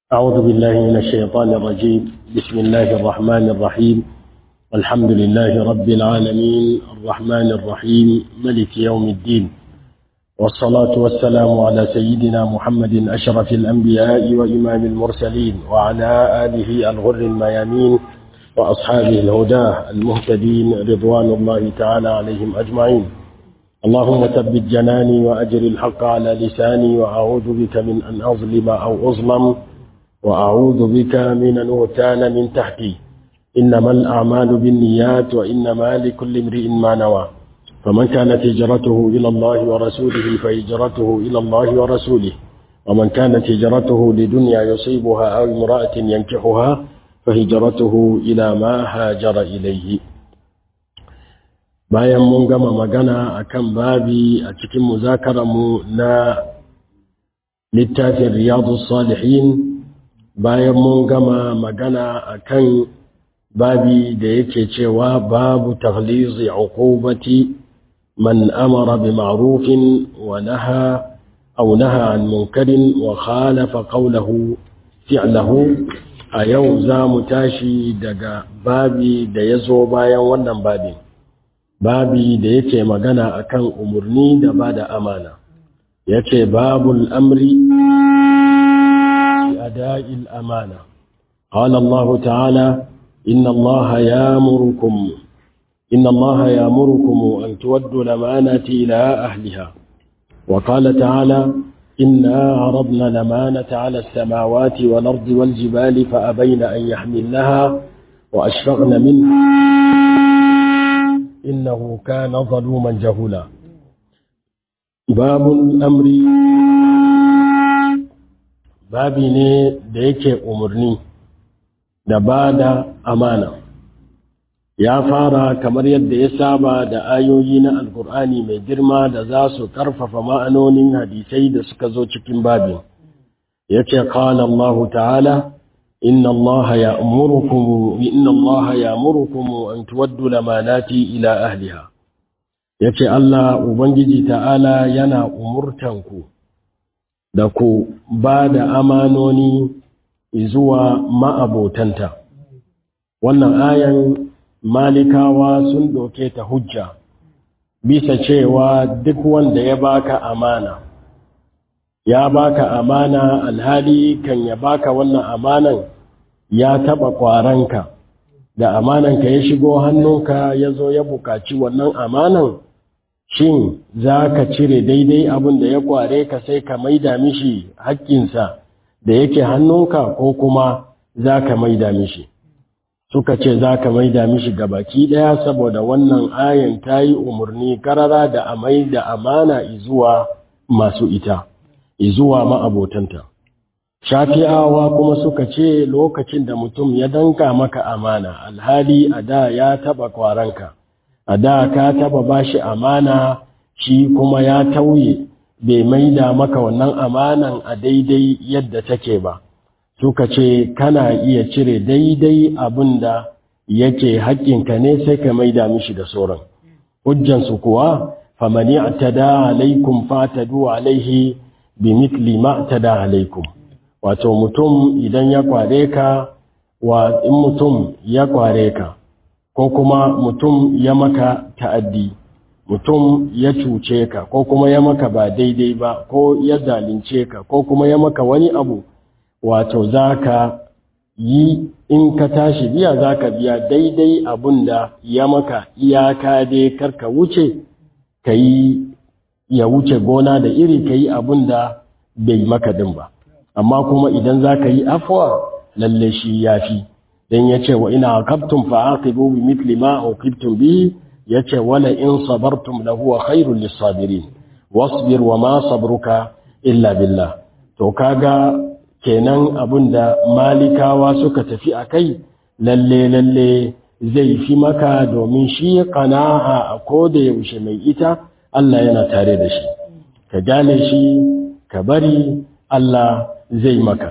أعوذ بالله من الشيطان الرجيم بسم الله الرحمن الرحيم الحمد لله رب العالمين الرحمن الرحيم ملك يوم الدين والصلاة والسلام على سيدنا محمد أشرف الأنبياء وإمام المرسلين وعلى آله الغر الميامين وأصحابه الهداه المهتدين رضوان الله تعالى عليهم أجمعين اللهم ثبت جناني وأجر الحق على لساني وأعوذ بك من أن أظلم أو أظلم وأعوذ بك من أن أغتال من تحتي إنما الأعمال بالنيات وإنما لكل امرئ ما نوى فمن كانت هجرته إلى الله ورسوله فهجرته إلى الله ورسوله ومن كانت هجرته لدنيا يصيبها أو امرأة ينكحها فهجرته إلى ما هاجر إليه bayan mun gama magana akan babi a cikin muzakararmu na littafin riyadu salihin bayan mun gama magana akan babi da yake cewa babu taghlizi uqubati man amara bi ma'rufin wa naha aw naha an munkarin wa khalafa qawlahu fi'lahu a yau za mu tashi daga babi da ya zo bayan wannan babin babi da yake magana akan umarni da ba da amana yace babul amri أداء الأمانة قال الله تعالى إن الله يامركم إن الله يامركم أن تودوا الأمانة إلى أهلها وقال تعالى إنا عرضنا الأمانة على السماوات والأرض والجبال فأبين أن يحملنها وأشفقن منها إنه كان ظلوما جهولا باب الأمر babi ne da yake umarni da ba da amana ya fara kamar yadda ya saba da ayoyi na alkur'ani mai girma da za su karfafa ma'anonin hadisai da suka zo cikin babin ya ce kala Allah ta'ala inna Allah ya amurukumu inna Allah ya amurukumu an tuwaddu lamanati ila ahliha ya ce Allah Ubangiji ta'ala yana umurtanku da ku ba da amanoni zuwa ma'abotanta. Wannan ayan malikawa sun doke ta hujja, bisa cewa duk wanda ya baka amana, ya baka amana alhali kan ya baka wannan amanan ya taɓa ƙwaranka, da amananka ya shigo hannunka ya zo ya buƙaci wannan amanan. shin za ka cire daidai abin da ya kware ka sai ka maida mishi haƙƙinsa da yake hannunka ko kuma za ka maida mishi suka ce za ka maida mishi baki ɗaya saboda wannan ayan ta yi umarni karara da a maida amana izuwa masu ita izuwa ma'abotanta shafi'awa kuma suka ce lokacin da mutum ya danka maka amana alhali a da ya taɓa kwaranka a da ka taba bashi amana shi kuma ya tauye bai maida maka wannan amanan a daidai yadda take ba suka ce kana iya cire daidai abin da yake haƙƙinka ne sai ka maida mishi da sauran hujjansu kuwa famani atada alaikum fatadu alaihi bi mitli ma atada alaikum wato mutum idan ya kware ka wa in mutum ya kware ka ko kuma mutum ya maka ta'addi mutum ya cuce ka ko kuma ya maka ba daidai ba ko ya zalunce ka ko kuma ya maka wani abu wato za ka yi in ka tashi biya za ka biya daidai abun da ya maka iyaka dai karka wuce ka yi ya wuce gona da iri ka yi abun da bai maka din ba amma kuma idan za ka yi afuwa lalle shi ya fi dan yace wa ina aqabtum fa aqibu bi mithli ma uqibtum bi yace wala in sabartum la huwa khairul lisabirin wasbir wa ma sabruka illa billah to kaga kenan abunda malikawa suka tafi akai lalle lalle zai fi maka domin shi qana'a a koda yaushe mai ita Allah yana tare da shi ka gane shi ka bari Allah zai maka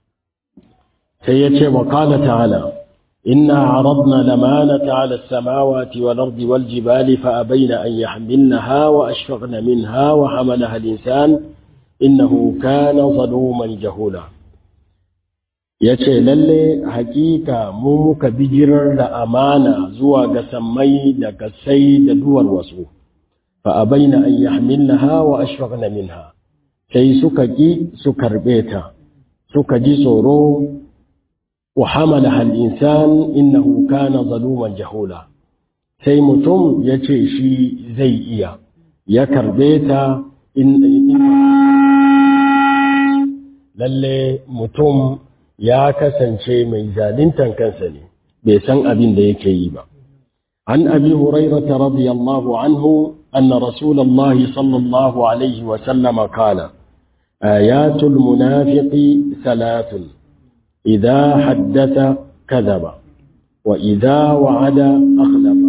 sai ya ce wa kala ta'ala inna aradna lamanata ala samawati wal ardi wal jibali fa abaina an yahmilnaha wa ashfaqna minha wa hamalaha al insan innahu kana zaluman jahula ya ce lalle hakika mu muka bijirar da amana zuwa ga sammai da kasai da duwar wasu fa abaina an yahmilnaha wa ashfaqna minha sai suka ki su karbe ta suka ji tsoro wa hamalaha al-insan innahu kana zaluman jahula sai mutum ya ce shi zai iya ya karbe ta in lalle mutum ya kasance mai zalintan kansa ne bai san abin da yake yi ba an abi hurairata radiyallahu anhu anna rasulullahi sallallahu alaihi wa sallama qala ayatul munafiqi salatun idha haddatha kadhaba wa idha wa'ada akhlafa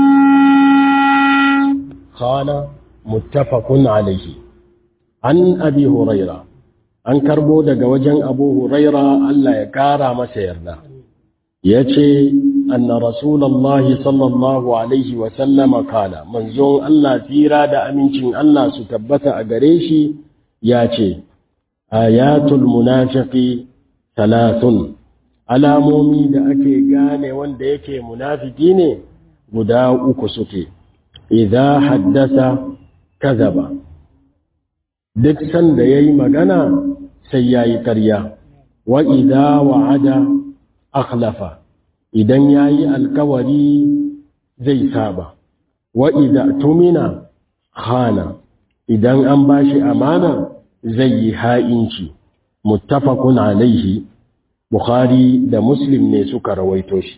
qala muttafaqun alayhi an abi hurairah an karbo daga wajen abu huraira Allah ya kara masa yarda ya ce anna rasulallah sallallahu alaihi wasallama kala manzon Allah tsira da amincin Allah su tabbata a gare shi ya ce ayatul munafiqi talatin alamomi da ake gane wanda yake munafiki ne guda uku suke idza haddasa kazaba duk sanda yayi magana sai ya yi ƙarya, wa idha wa'ada akhlafa idan ya yi alkawari zai saba, wa idha tumina khana idan an ba shi amana zai yi ha'inci, muttafaqun alaihi, Bukhari da Muslim ne suka rawaito shi.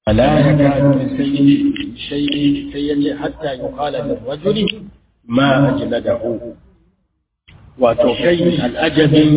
la yakadu sayyi shay'i sai yace hatta yuqala lir rajuli ma ajladahu wato kai al'ajabin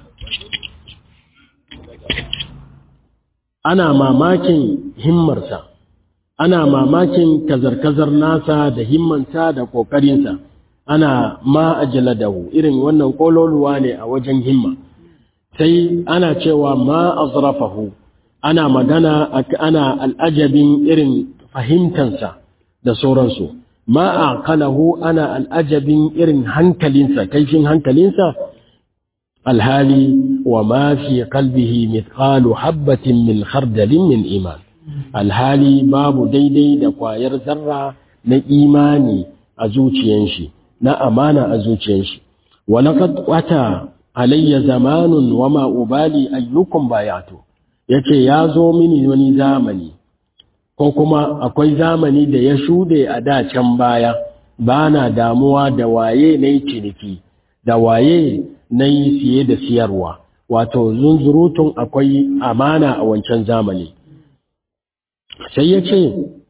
ana mamakin himmarsa ana mamakin kazar-kazar nasa da himmansa da ƙoƙarinsa ana ma ajladahu irin wannan kololuwa ne a wajen himma sai ana cewa ma azrafahu ana magana ana al'ajabin irin fahimtansa da sauransu ma aqalahu ana al'ajabin irin hankalinsa kaifin hankalinsa alhali wa ma fi qalbihi mithqalu habatin min khardalin min iman alhali babu daidai da kwayar zarra na imani a zuciyan shi na amana a zuciyan shi wa laqad wata alayya zamanun wa ma ubali ayyukum bayatu yace ya zo mini wani zamani ko kuma akwai zamani da ya shude a da can baya bana damuwa da waye nayi ciniki da waye nayi siye da siyarwa wato zunzurutun akwai amana a wancan zamani sai yace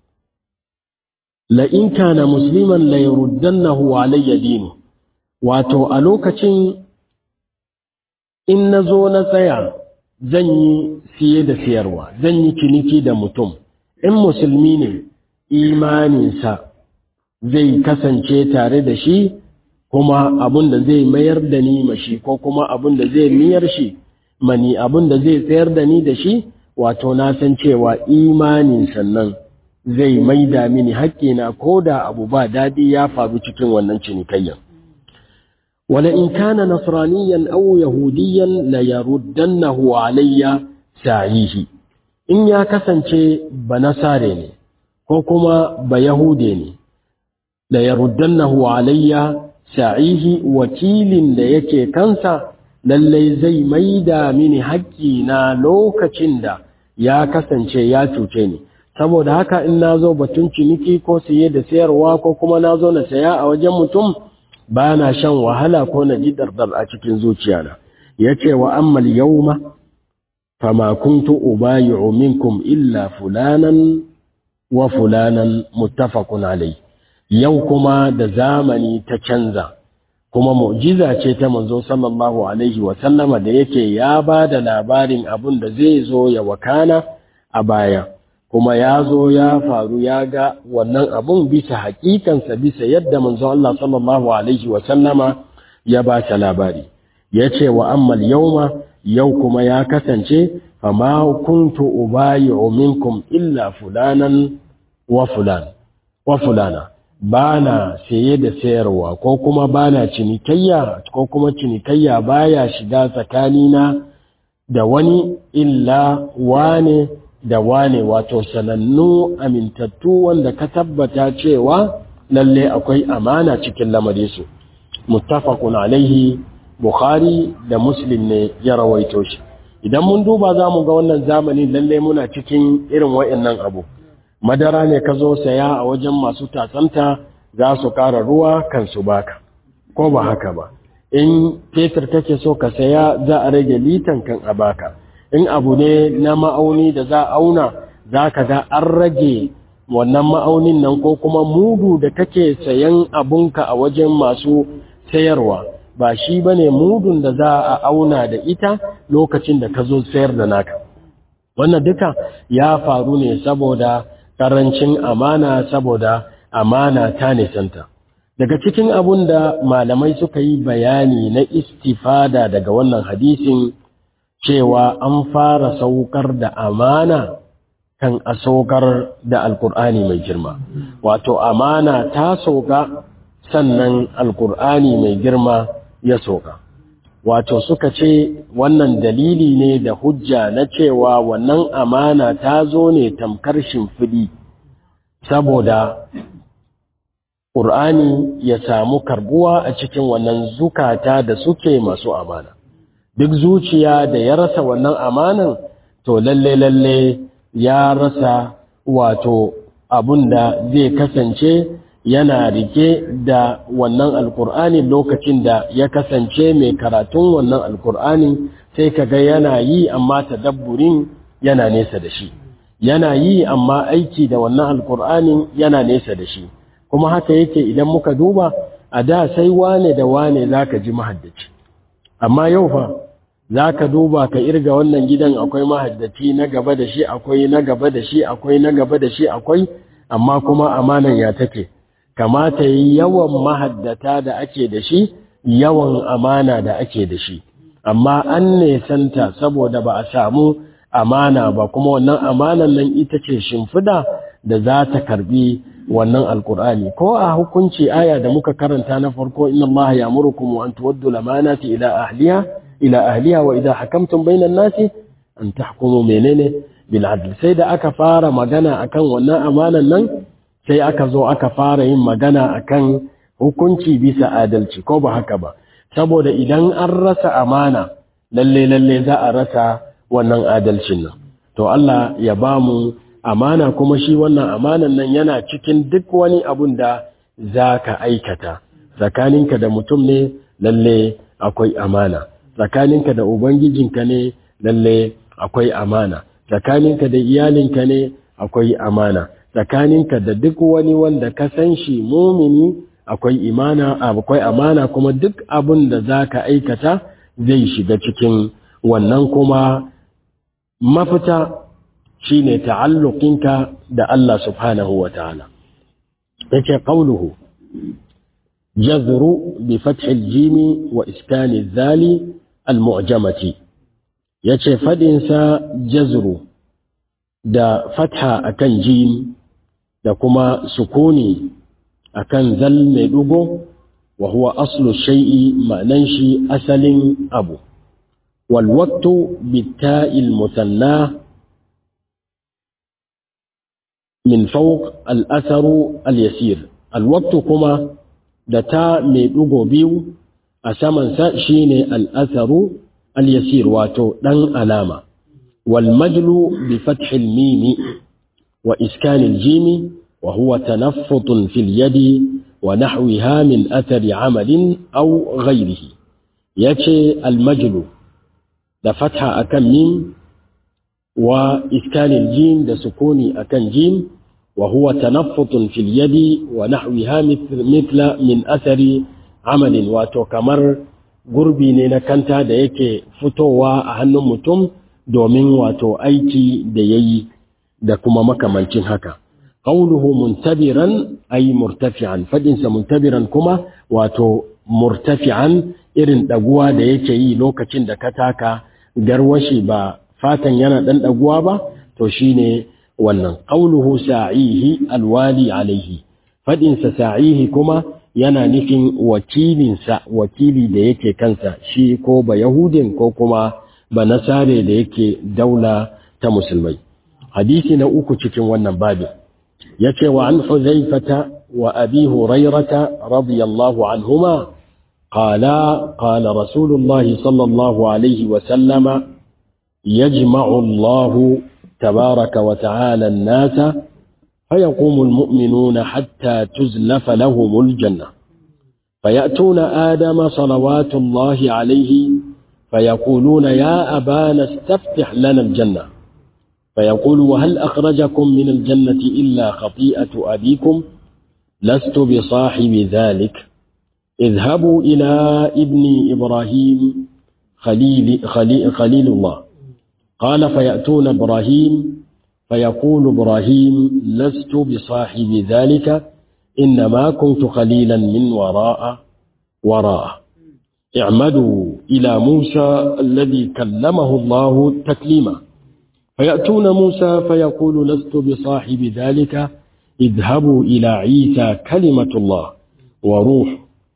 la in kana musliman la yurdannahu alayya dinu wato a lokacin in na zo na tsaya zan yi siye da siyarwa zan yi ciniki da mutum in musulmi ne imaninsa zai kasance tare da shi kuma abin da zai mayar da ni mashi ko kuma abin da zai miyar shi mani abin da zai tsayar da ni da shi wato na san cewa imanin sannan zai maida mini haƙƙina ko da abu ba daɗi ya faru cikin wannan cinikayyar ولئن كان نصرانيا أو يهوديا ليردنه علي سعيه إن يا كسنشي بنصاري ko kuma ba Yahude ne, da ya ruddannahu alayya sa'ihi wakilin da yake kansa lallai zai maida mini na lokacin da ya kasance ya cuce ni. Saboda haka in na zo batun ciniki ko siye da sayarwa ko kuma na zo na saya a wajen mutum ba na shan wahala ko na ji dardar a cikin zuciyana ya ce wa ammal yauma fama kuntu ubayi'u minkum illa fulanan wa fulanan muttafaqun alai yau kuma da zamani ta canza kuma mu'jiza ce ta manzo sallallahu alaihi wa sallama da yake ya ba da labarin abun da zai zo ya wakana a baya kuma ya zo ya faru ya ga wannan abun bisa hakikansa bisa yadda manzo Allah sallallahu alaihi wa sallama ya ba ta labari ya ce wa ammal yauma yau kuma ya kasance fama kuntu ubayi'u minkum illa fulanan wa fulan wa fulana bana saye da sayarwa ko kuma bana cinikayya ko kuma cinikayya baya shiga tsakanina da wani illa wane da wane wato sanannu amintattu wanda ka tabbata cewa lalle akwai amana cikin lamarinsu muttafaqun alaihi bukhari da muslim ne ya rawaito shi idan mun duba za mu ga wannan zamani lalle muna cikin irin wa'annan abu madara ne ka zo saya a wajen masu tatsanta za su ƙara ruwa kan su baka ko ba haka ba in fetur kake so ka saya za a rage litan kan a baka in abu ne na ma'auni da za a auna za ka ga an rage wannan ma'aunin nan ko kuma mudu da kake sayan abunka a wajen masu sayarwa ba shi ba ne mudun da za a auna da ita lokacin da ka zo sayar da naka wannan duka ya faru ne saboda ƙarancin amana saboda amana ta nisanta daga cikin abun da malamai suka yi bayani na istifada daga wannan hadisin cewa an fara saukar da amana kan a saukar da alkur'ani mai girma wato amana ta sauka sannan alkur'ani mai girma ya sauka wato suka ce wannan dalili ne da hujja na cewa wannan amana ta zo ne tamkar shimfiɗi saboda ƙur'ani ya samu karbuwa a cikin wannan zukata da suke masu amana duk zuciya da ya rasa wannan amanan to lalle lalle ya rasa wato abun da zai kasance yana rike da wannan alkur'ani lokacin da ya kasance mai karatun wannan alkur'ani sai kaga yana yi amma tadabburin yana nesa da shi yana yi amma aiki da wannan alkur'anin yana nesa da shi kuma haka yake idan muka duba a da sai wane da wane zaka ji mahaddaci amma yau fa zaka duba ka irga wannan gidan akwai mahaddaci na gaba da shi akwai na gaba da shi akwai na gaba da shi akwai amma kuma amanan ya take kamata yi yawan mahaddata da ake da shi yawan amana da ake da shi amma an nesanta saboda ba a samu amana ba kuma wannan amanan nan ita ce shimfida da za ta karbi wannan alkur'ani ko a hukunci aya da muka karanta na farko inna allaha ya'murukum an tuwaddu lamanati ila ahliha ila ahliha wa idha hakamtum bainan nasi an tahkumu menene bil adl sai da aka fara magana akan wannan amanan nan sai aka zo aka fara yin magana akan hukunci bisa adalci ko ba haka ba saboda idan an rasa amana lalle lalle za a rasa wannan adalcin nan to Allah ya ba mu amana kuma shi wannan amanan nan yana cikin duk wani abun da za ka aikata tsakaninka da mutum ne lalle akwai amana tsakaninka da ubangijinka ne lalle akwai amana tsakaninka da iyalinka ne akwai amana tsakaninka da duk wani wanda ka san shi mumini akwai imana akwai amana kuma duk abun da za ka aikata zai shiga cikin wannan kuma mafita shine ta'alluqinka da Allah subhanahu wa ta'ala yace qawluhu jazru bi fath al-jim wa iskan al-zali al-mu'jamati yace fadin sa jazru da fatha akan jim da kuma sukuni akan zal mai dugo wa huwa aslu shay'i ma'nan shi asalin abu wal waqtu bitta'il musanna min fawq al atharu al yasir al waqtu kuma da ta mai dugo biyu a saman sa shine al atharu al yasir wato dan alama wal majlu bi fath al mim wa iskan al jim وهو تنفط في اليد ونحوها من أثر عمل أو غيره يتي المجل da fatha akan mim wa iskanil jim da sukuni akan jim wa huwa tanaffutun fil yadi wa nahwiha mithla min athari amalin wato kamar gurbi ne na kanta da yake fitowa a hannun mutum domin wato aiki da yayi da kuma makamancin haka qawluhu muntabiran ay murtafi'an fadinsa muntabiran kuma wato murtafi'an irin ɗaguwa da yake yi lokacin da ka taka garwashi ba fatan yana ɗan ɗaguwa ba to shine wannan qauluhu sa'ihi alwali alaihi faɗinsa sa'ihi kuma yana nufin wakilinsa wakili da yake kansa shi ko ba yahudin ko kuma ba nasare da yake daula ta musulmai hadisi na uku cikin wannan babin yace wa an huzaifata wa abi hurairata radiyallahu anhuma قال قال رسول الله صلى الله عليه وسلم يجمع الله تبارك وتعالى الناس فيقوم المؤمنون حتى تزلف لهم الجنة فيأتون آدم صلوات الله عليه فيقولون يا أبانا استفتح لنا الجنة فيقول وهل أخرجكم من الجنة إلا خطيئة أبيكم لست بصاحب ذلك اذهبوا إلى ابن إبراهيم خليل, خليل, خليل الله قال فيأتون إبراهيم فيقول إبراهيم لست بصاحب ذلك إنما كنت خليلا من وراء وراء اعمدوا إلى موسى الذي كلمه الله تكليما فيأتون موسى فيقول لست بصاحب ذلك اذهبوا إلى عيسى كلمة الله وروح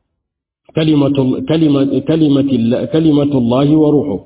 كلمة كلمة كلمة كلمة الله وروحه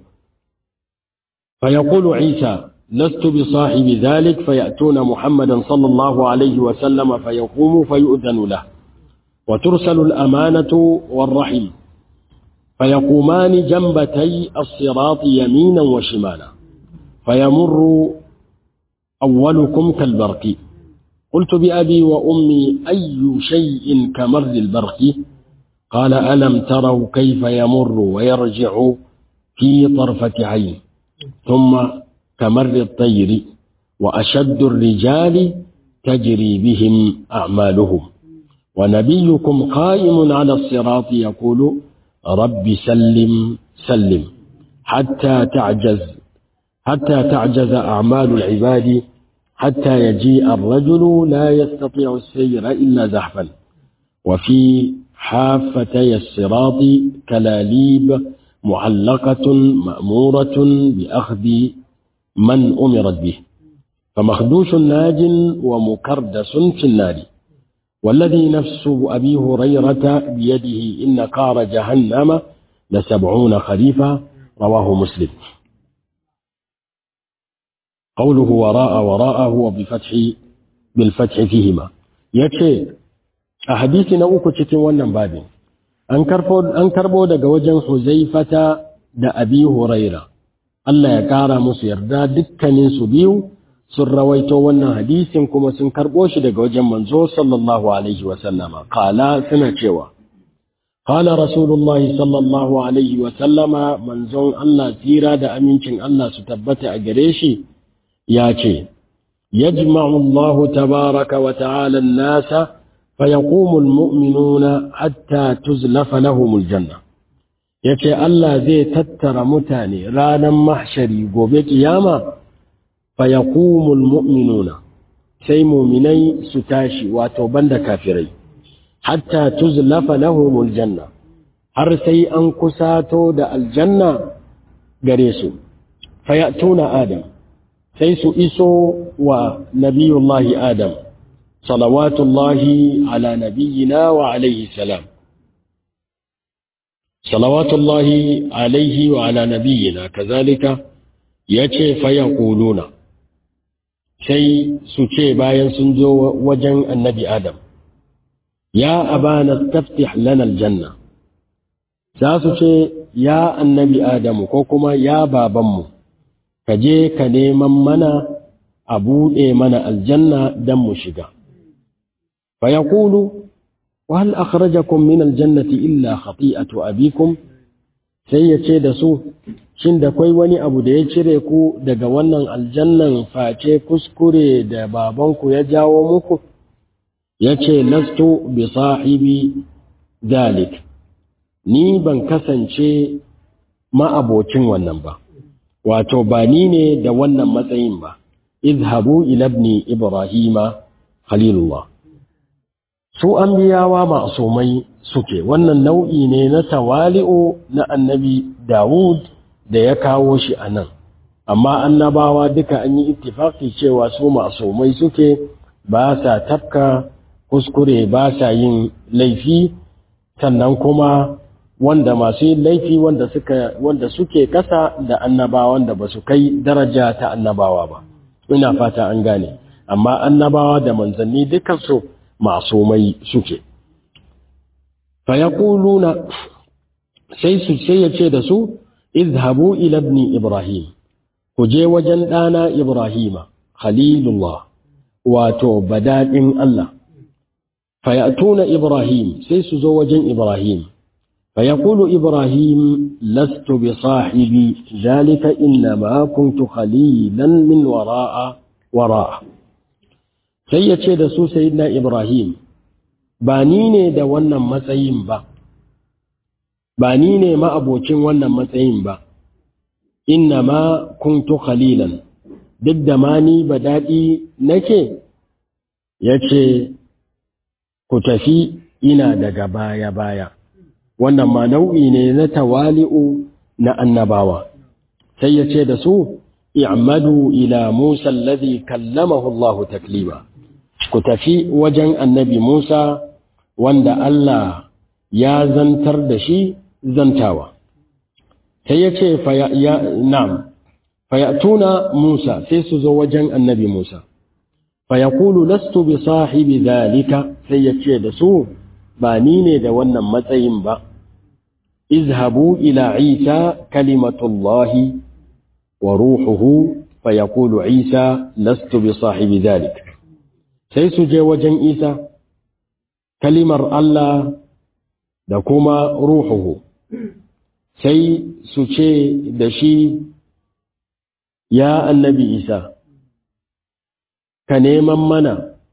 فيقول عيسى لست بصاحب ذلك فيأتون محمدا صلى الله عليه وسلم فيقوم فيؤذن له وترسل الأمانة والرحم فيقومان جنبتي الصراط يمينا وشمالا فيمر أولكم كالبرق قلت بأبي وأمي أي شيء كمر البرق قال ألم تروا كيف يمر ويرجع في طرفة عين ثم كمر الطير وأشد الرجال تجري بهم أعمالهم ونبيكم قائم على الصراط يقول رب سلم سلم حتى تعجز حتى تعجز أعمال العباد حتى يجيء الرجل لا يستطيع السير إلا زحفا وفي حافتي الصراط كلاليب معلقة مأمورة بأخذ من أمرت به فمخدوش ناج ومكردس في النار والذي نفس أبي هريرة بيده إن قار جهنم لسبعون خريفا رواه مسلم قوله وراء وراءه وبفتح بالفتح فيهما يكفي أحاديث نوك cikin wannan babin an karbo an karbo daga wajen Huzaifata da Abi Huraira Allah ya kara musu yarda dukkanin su biyu sun rawaito wannan hadisin kuma sun karbo shi daga wajen manzo sallallahu alaihi wa sallama qala suna cewa qala rasulullahi sallallahu alaihi wa sallama manzon Allah tira da amincin Allah su tabbata a gare shi ya ce yajma'u Allah tabaraka wa ta'ala an-nasa fayaqumu al-mu'minuna hatta tuzlafa lahum al-janna yace Allah zai tattara mutane ranar mahshari gobe kiyama fayaqumu al-mu'minuna sai mu'minai su tashi wato banda kafirai hatta tuzlafa lahum al-janna har sai an kusato da aljanna gare su fayatuna adam sai su iso wa nabiyullahi Adam, salawatullahi ala nabiyina wa alaihi salam. Salawatullahi alaihi wa ala nabiyina, kazalika ya ce faya ƙuluna, sai su ce bayan sun zo wajen annabi Adam, ya abana taftih lana aljanna, za su ce ya annabi Adamu ko kuma ya babanmu. ka je ka neman mana a buɗe mana aljanna don mu shiga. Fa ya kulu, wahal akhrajakum min aljannati illa khati'atu abikum sai ya ce da su, shin da kwai wani abu da ya cire ku daga wannan aljannan face kuskure da babanku ya jawo muku? Ya ce, lastu bi sahibi zalik, ni ban kasance ma'abocin wannan ba. wato ba ni ne da wannan matsayin ba izhabu ila ibni ibrahima khalilullah su anbiyawa ma'sumai suke wannan nau'i ne na tawali'u na annabi Dawud da ya kawo shi anan amma annabawa duka an yi ittifaki cewa su ma'sumai suke ba sa tafka kuskure ba sa yin laifi sannan kuma wanda masu yin laifi wanda suka wanda suke kasa da annabawan da basu kai daraja ta annabawa ba ina fata an gane amma annabawa da manzanni dukan su masumai suke fa yaquluna sai su sai yace da su izhabu ila ibni ibrahim ku je wajen dana ibrahima khalilullah wato badadin Allah fa yatuna ibrahim sai su zo wajen ibrahim فيقول إبراهيم لست بصاحب ذلك إنما كنت خليلا من وراء وراء سيئة دسو سيدنا إبراهيم بانيني دا ونن matsayin ba ba ni ne ma'abocin wannan matsayin ba inna ma kuntu khalilan duk da ma ni ba daɗi nake ya ce ku tafi ina daga baya-baya wannan ma nau'i ne na tawali'u na annabawa sai ya ce da su i'madu ila Musa alladhi kallamahu Allah taklima ku tafi wajen annabi Musa wanda Allah ya zantar da shi zantawa sai ya ce na'am fayatuna Musa sai su zo wajen annabi Musa fayaqulu lastu bi sahibi dhalika sai ya ce da su ba ni ne da wannan matsayin ba izhabu ila Isa kalimatullahi wa ruhuhu fayaqulu Isa lastu bi sahibi dhalik sai su je wajen Isa kalimar Allah da kuma ruhuhu sai su ce da shi ya annabi Isa ka neman mana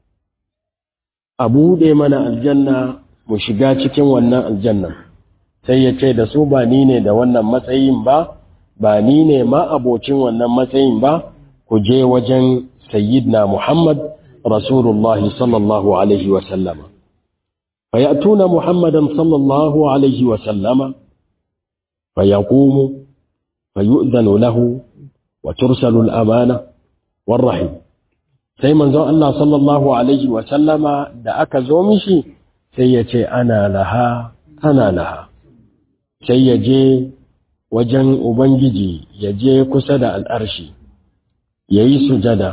a buɗe mana aljanna mu shiga cikin wannan aljannan sai ya ce da su ba ni ne da wannan matsayin ba ba ni ne ma abocin wannan matsayin ba ku je wajen sayyidina Muhammad Rasulullah sallallahu alaihi wa sallama fayatuna Muhammadan sallallahu alaihi wa sallama fayaqumu fayu'dhanu lahu wa tursalu al-amana war-rahim sai manzon Allah sallallahu alaihi wa sallama da aka zo mishi sai ya ce ana laha ana laha sai ya je wajen Ubangiji ya je kusa da al'arshi, ya yi sujada,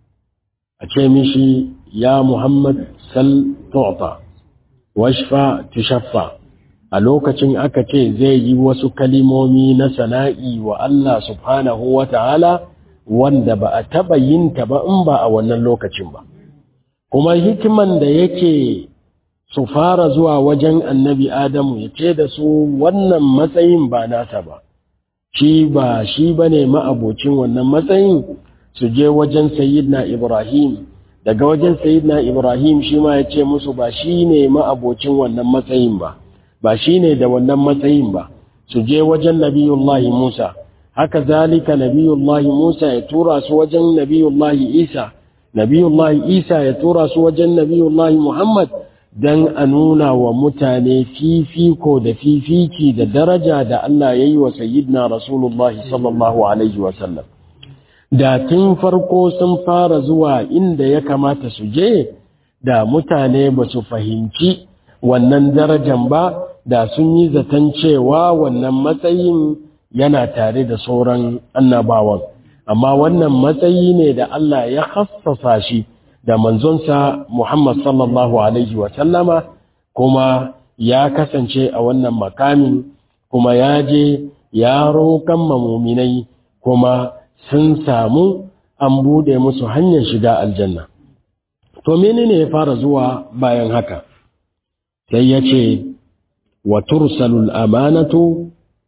a ce mishi, Ya Muhammad sal tu'ta washfa tushaffa a lokacin aka ce zai yi wasu kalimomi na sana'i wa Allah subhanahu wa ta'ala wanda ba a taɓa yin ta ba in ba a wannan lokacin ba. Kuma hikiman da yake su fara zuwa wajen annabi Adamu ya ce da su wannan matsayin ba nasa ba, shi ba shi ba ne ma'abocin wannan matsayin su je wajen Sayyidina Ibrahim, daga wajen Sayyidina Ibrahim shi ma ya ce musu ba shi ne ma'abocin wannan matsayin ba, ba shi ne da wannan matsayin ba, su je wajen Nabiyullahi Musa, haka zalika Nabiyullahi Musa ya tura su wajen Nabiyullahi Isa, Nabiyullahi Isa ya tura su wajen Nabiyullahi Muhammad, don a nuna wa mutane fifiko da fifici da daraja da Allah ya yi wa sayyidina Rasulullahi sallallahu Alaihi wasallam. Da tun farko sun fara zuwa inda ya kamata su je, da mutane ba su fahimci wannan darajan ba, da sun yi zaton cewa wannan matsayin yana tare da sauran annabawan. Amma wannan matsayi ne da Allah ya hassasa shi. da manzonsa Muhammad sallallahu Alaihi wasallama kuma ya kasance a wannan makamin kuma ya je ya roƙon mamuminai kuma sun samu an buɗe musu hanyar shiga aljanna. To menene ya fara zuwa bayan haka? Sai ya ce, wa tursalul amanatu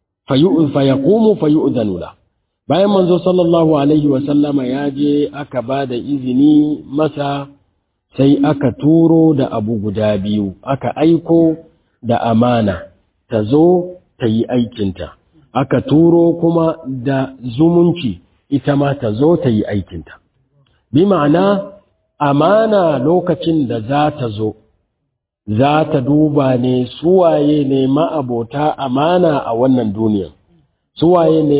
fayaqumu fayu'dhanu la bayan manzo sallallahu alaihi wasallama ya je aka ba da izini masa sai aka turo da abu guda biyu aka aiko da amana ta zo ta yi aikinta aka turo kuma da zumunci ita ma ta zo ta yi aikinta bi ma'ana amana lokacin da za ta zo za ta duba ne suwaye ne ma'abota amana a wannan duniya suwaye ne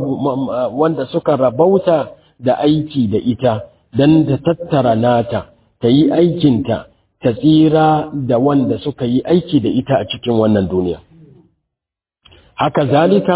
wanda suka rabauta da aiki da ita don ta tattara nata ta yi aikinta ta tsira da wanda suka yi aiki da ita a cikin wannan duniya haka zalika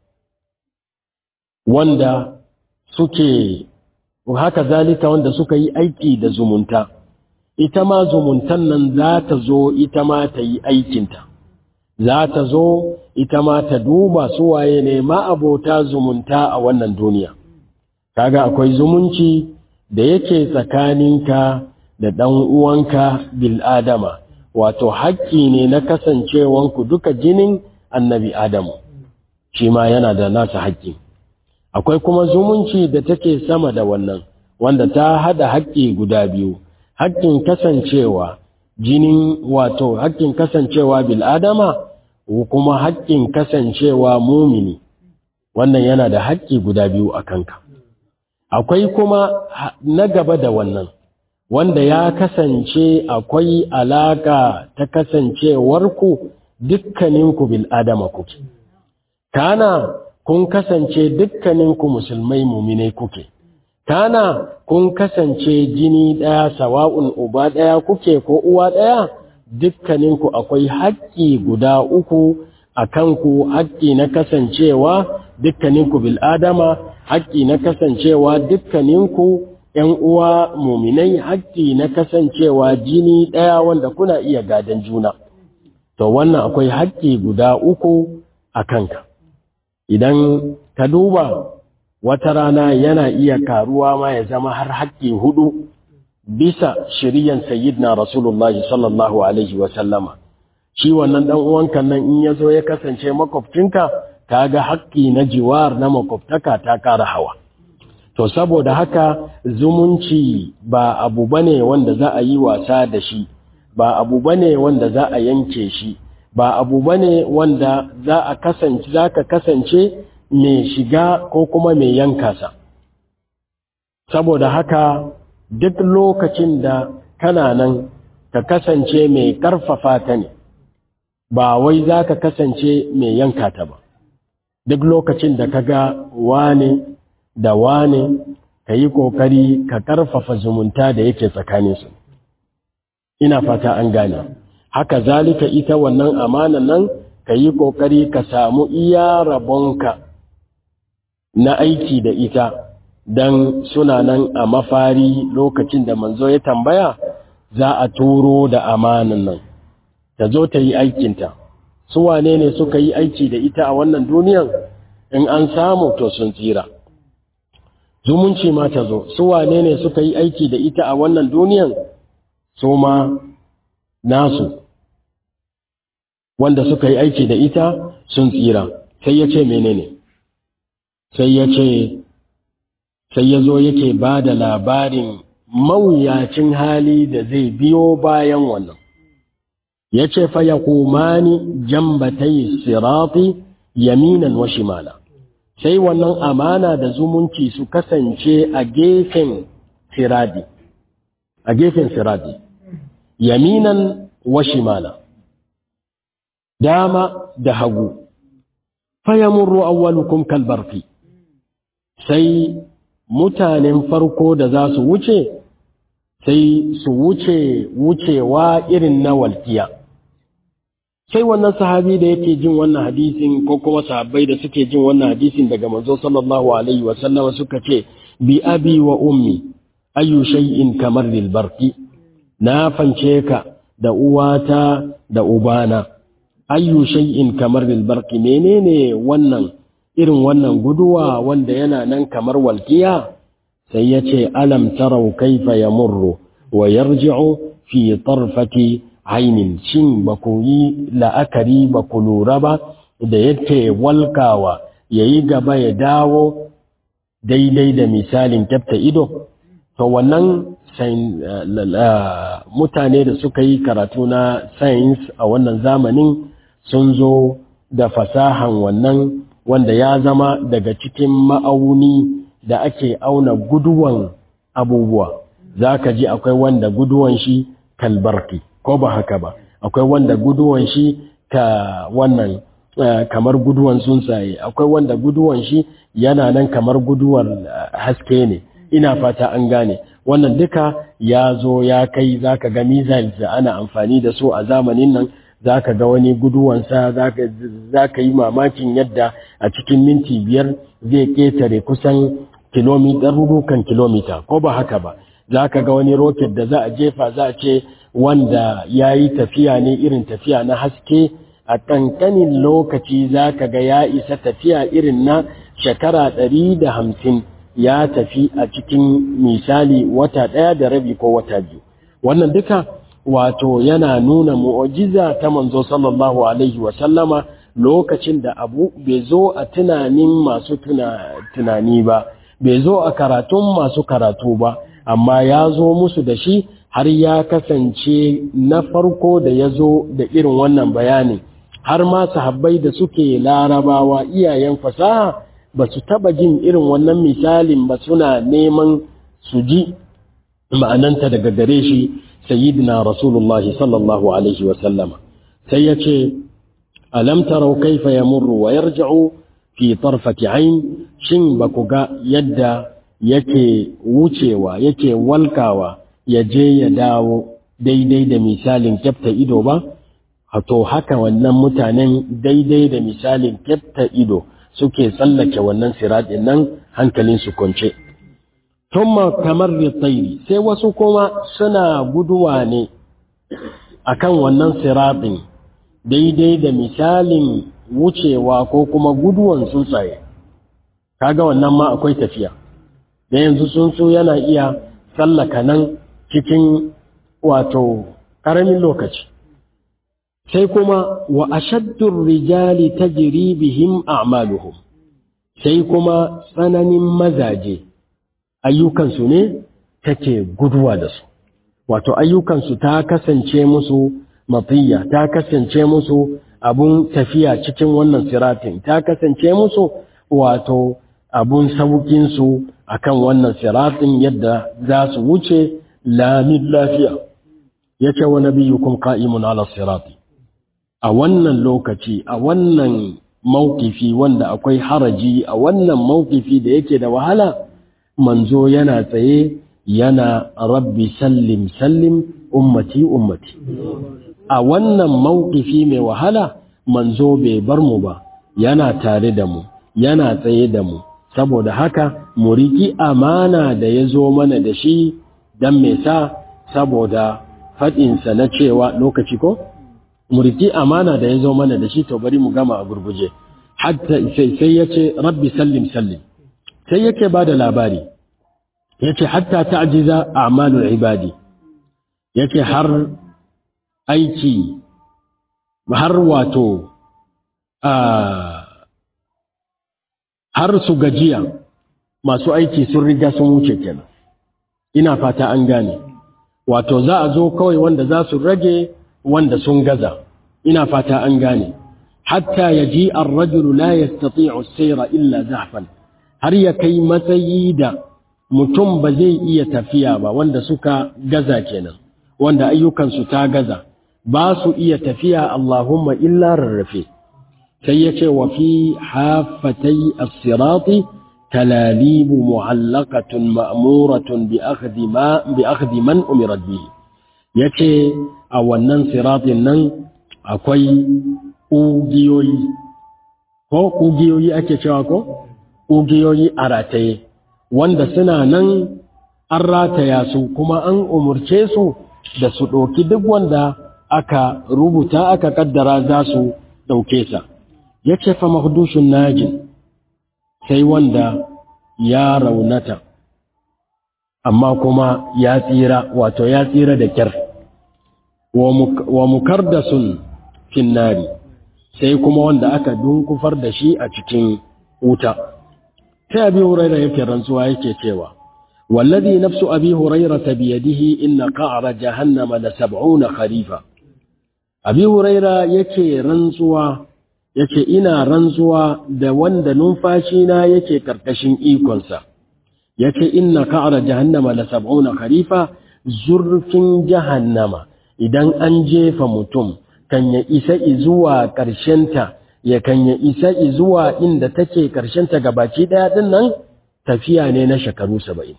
wanda suke haka zalika wanda suka yi aiki da zumunta ita ma zumuntan nan za ta zo ita ma ta yi aikinta za ta zo ita ma ta duba suwaye ne ma'abota zumunta a wannan duniya kaga akwai zumunci da yake tsakaninka da ɗan uwanka bil'adama wato haƙƙi ne na kasancewanku duka jinin annabi adamu shi ma yana da nasa haƙƙi akwai kuma zumunci da take sama da wannan wanda ta hada haƙƙi guda biyu haƙƙin kasancewa jinin wato haƙƙin kasancewa bil'adama kuma haƙƙin kasancewa mumini wannan yana da haƙƙi guda biyu a kanka akwai kuma na gaba da wannan wanda ya kasance akwai alaka ta kasancewarku dukkaninku bil'adama kuke kana kun kasance dukkaninku musulmai muminai kuke kana kun kasance jini ɗaya sawa'un uba ɗaya kuke ko uwa ɗaya dukkaninku akwai haƙƙi guda uku a kanku haƙƙi na kasancewa dukkaninku bil'adama haƙƙi na kasancewa dukkaninku ‘yan uwa muminai haƙƙi na kasancewa jini ɗaya wanda kuna iya gadon juna to wannan akwai haƙƙi guda uku a kanka idan ka duba wata rana yana iya karuwa ma ya zama har haƙƙi hudu bisa shiriyan sayyidina rasulullahi sallallahu alaihi wasallama shi wannan dan uwanka nan in ya zo ya kasance makwabcinka kaga haƙƙi na jiwar na makwabtaka ta ƙara hawa to saboda haka zumunci ba abu bane wanda za a yi wasa da shi ba abu bane wanda za a yanke shi ba abu bane wanda za a kasance za ka kasance mai shiga ko kuma mai yanka sa saboda haka duk lokacin da kana nan ka kasance mai karfafa ta ne ba wai za ka kasance mai yanka ta ba duk lokacin da ka ga wane da wane ka yi ƙoƙari ka ƙarfafa zumunta da yake tsakaninsu ina fata an gane haka zalika ita wannan amanan nan ka yi ƙoƙari ka samu iya rabonka na aiki da ita don suna nan a mafari lokacin da manzo ya tambaya za a turo da amanan nan ta zo ta yi aikinta su wane ne suka yi aiki da ita a wannan duniyan in an samu to sun tsira zumunci ma ta zo su wane ne suka yi aiki da ita a wannan duniyan su ma nasu wanda suka yi aiki da ita sun tsira sai ya ce menene sai ya ce sai ya zo yake ba da labarin mawuyacin hali da zai biyo bayan wannan ya ce fa ya kumani jambatai sirati yaminan wa shimala sai wannan amana da zumunci su kasance a gefen siradi a gefen siradi yaminan wa shimala dama da hagu fayamurru awwalukum kalbarfi sai mutanen farko da za su wuce sai su wuce wucewa irin na walkiya sai wannan sahabi da yake jin wannan hadisin ko kuma sahabbai da suke jin wannan hadisin daga manzo sallallahu alaihi wa sallama suka ce bi abi wa ummi ayu shay'in kamar lil barqi na fance ka da uwata da ubana ayu shay'in kamar lil barqi menene wannan irin wannan guduwa wanda yana nan kamar walkiya sai yace alam tarau kaifa yamurru wa yarji'u fi tarfati ainin shin ba ku yi la'akari ba ku lura ba da yake walkawa ya yi gaba ya dawo daidai da misalin kyafta ido to wannan mutane da suka yi karatu na science a wannan zamanin sun zo da fasahan wannan wanda ya zama daga cikin ma'auni da ake auna guduwan abubuwa za ka ji akwai wanda guduwan shi kalbarki ko ba haka ba akwai wanda guduwan shi ka wannan kamar guduwan tsuntsaye akwai wanda guduwan shi yana nan kamar guduwar haske ne ina fata an gane wannan duka ya zo ya kai zaka ga missiles da ana amfani da su a zamanin nan zaka ga wani guduwansa zaka yi mamakin yadda a cikin minti biyar zai ketare kusan kilomita rurukan kilomita ko ba haka ba zaka ga wani rocket da za a jefa za a ce wanda ya yi tafiya ne irin tafiya na haske a ƙanƙanin lokaci za ka ga ya isa tafiya irin na shekara ɗari da hamsin ya tafi a cikin misali wata ɗaya da rabi ko wata biyu wannan duka wato yana nuna mu'ajiza ta manzo sallallahu alaihi wasallama lokacin da abu bai zo a tunanin masu tunani ba bai zo a karatun masu karatu ba amma ya zo musu da shi har ya kasance na farko da ya zo da irin wannan bayanin har ma sahabbai da suke larabawa iyayen fasaha ba su taba jin irin wannan misalin ba suna neman su ji ma'ananta daga gare shi sayyidina rasulullahi sallallahu alaihi wa sallama sai ya ce alam tarau kaifa yamurru wa yarji'u fi tarfati ayn shin ba ku ga yadda yake wucewa yake walkawa ya je ya dawo daidai da misalin kyafta ido ba to haka wannan mutanen daidai da misalin kyafta ido suke tsallake wannan siraɗin nan hankalin su kwance tumma kamar tsairi sai wasu kuma suna guduwa ne akan wannan siraɗin daidai da misalin wucewa ko kuma guduwan tsuntsaye kaga wannan ma akwai tafiya da yanzu tsuntsu yana iya tsallaka nan cikin wato ƙaramin lokaci sai kuma wa ashaddur rijali tajri bihim a'maluhum sai kuma tsananin mazaje ayyukansu ne take guduwa da su wato ayyukansu ta kasance musu mafiya ta kasance musu abun tafiya cikin wannan siratin ta kasance musu wato abun saukinsu akan wannan siratin yadda za su wuce lamin lafiya yace wa nabiyyukum qa'imun ala sirati a wannan lokaci a wannan mawkifi wanda akwai haraji a wannan mawkifi da yake da wahala manzo yana tsaye yana rabbi sallim sallim ummati ummati a wannan mawkifi mai wahala manzo bai bar mu ba yana tare da mu yana tsaye da mu saboda haka mu riki amana da ya zo mana da shi don me sa saboda faɗinsa na cewa lokaci ko? mu riki amana da ya zo mana da shi to bari mu gama a gurguje hatta sai ya ce rabbi sallim sallim sai yake ba da labari ya ce hatta ta'jiza a'malul ibadi ya ce har aiki har wato har su gajiya masu aiki sun riga sun wuce kenan ina fata an gane wato za a zo kawai wanda za su rage wanda sun gaza ina fata an gane hatta yaji ar-rajulu la yastati'u as-sayra illa zahfan har ya kai matsayi da mutum ba zai iya tafiya ba wanda suka gaza kenan wanda ayyukansu ta gaza ba su iya tafiya Allahumma illa rarrafe sai ya ce wa fi hafatai as-sirati talalibu mu'allaqatun ma'muratun bi akhdhi ma bi akhdhi man umira bihi yace a wannan siratin nan akwai ƙugiyoyi ko ƙugiyoyi ake cewa ko ƙugiyoyi a rataye wanda suna nan an rataya su kuma an umurce su da su ɗauki duk wanda aka rubuta aka kaddara za su ɗauke sa ya ce fa mahdushin najin sai wanda ya raunata amma kuma ya tsira wato ya tsira da kyar wa mukardasun finnari sai kuma wanda aka dunkufar da shi a cikin wuta sai abi huraira yake rantsuwa yake cewa wallazi nafsu abi huraira biyadihi inna qa'ra jahannama la sab'una kharifa abi huraira yake rantsuwa yake ina rantsuwa da wanda numfashi na yake karkashin ikonsa yace inna qa'ra jahannama la sab'una kharifa zurfin jahannama idan an jefa mutum kan ya isa zuwa ƙarshenta ya kan ya isa zuwa inda take ƙarshenta gabaci ɗaya ɗin nan tafiya ne na shekaru saba'in.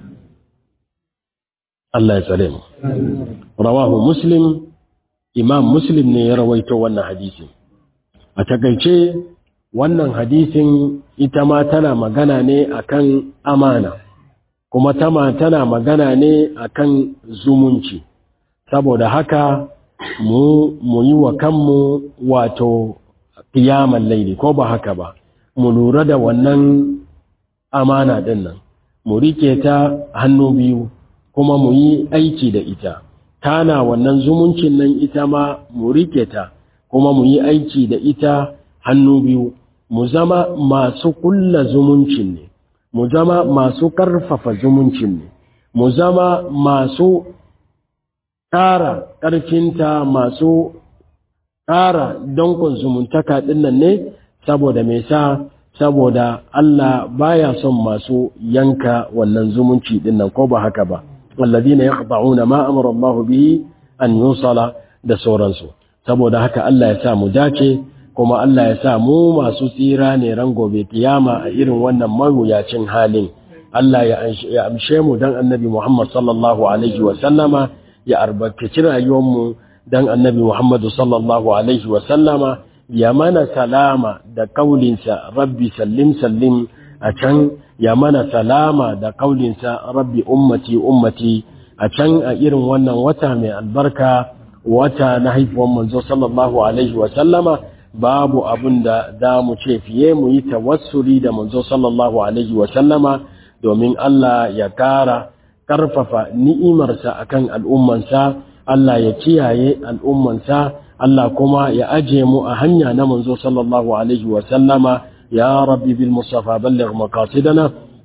Allah ya tsare mu. Rawahu Muslim, Imam Muslim ne ya rawaito wannan hadisi. A takaice wannan hadisin ita ma tana magana ne akan amana, kuma tama tana magana ne akan zumunci. Saboda haka mu mu yi wa kanmu wato kiyaman laili ko ba haka ba mu lura da wannan amana din nan mu rike ta hannu biyu kuma mu yi aiki da ita kana wannan zumuncin nan ita ma mu rike ta kuma mu yi aiki da ita hannu biyu mu zama masu kulla zumuncin ne mu zama masu karfafa zumuncin ne mu zama masu ƙara ƙarfinta masu ƙara dankon zumuntaka ɗinnan ne saboda me sa saboda Allah baya son masu yanka wannan zumunci ɗinnan ko ba haka ba wallazina yaqta'una ma amara Allah bihi an yusala da sauransu saboda haka Allah ya sa mu dace kuma Allah ya sa mu masu tsira ne ran gobe kiyama a irin wannan mawuyacin halin Allah ya amshe mu dan annabi Muhammad sallallahu alaihi wa sallama ya albarkaci rayuwarmu don annabi Muhammadu sallallahu Alaihi wasallama ya mana salama da kaulinsa rabbi sallim sallim a can ya mana salama da kaulinsa rabbi ummati ummati a can a irin wannan wata mai albarka wata na haifuwan manzo sallallahu Alaihi wasallama babu abin da za mu ce fiye mu yi tawassuli da manzo sallallahu Alaihi wasallama domin Allah ya kara ƙarfafa ni'imarsa akan al'ummansa, Allah ya kiyaye al'ummansa, Allah kuma ya aje mu a hanya na manzo sallallahu Alaihi wasallama, ya rabbi bil Mustafa ballir maqasidana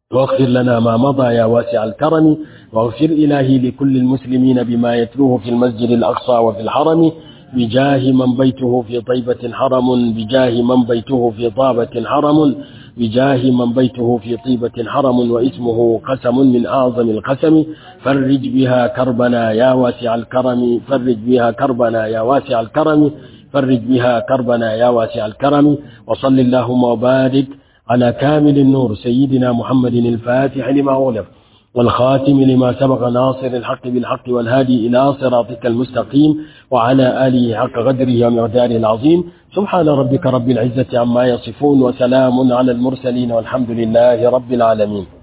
واغفر لنا ما مضى يا واسع الكرم واغفر إلهي لكل المسلمين بما يتلوه في المسجد الأقصى وفي الحرم بجاه من بيته في طيبة حرم بجاه من بيته في طابة حرم بجاه من بيته في طيبة حرم واسمه قسم من أعظم القسم فرج بها كربنا يا واسع الكرم فرج بها كربنا يا واسع الكرم فرج بها كربنا يا واسع الكرم وصل اللهم وبارك على كامل النور سيدنا محمد الفاتح لما أغلق والخاتم لما سبق ناصر الحق بالحق والهادي إلى صراطك المستقيم وعلى آله حق قدره ومقداره العظيم سبحان ربك رب العزة عما يصفون وسلام على المرسلين والحمد لله رب العالمين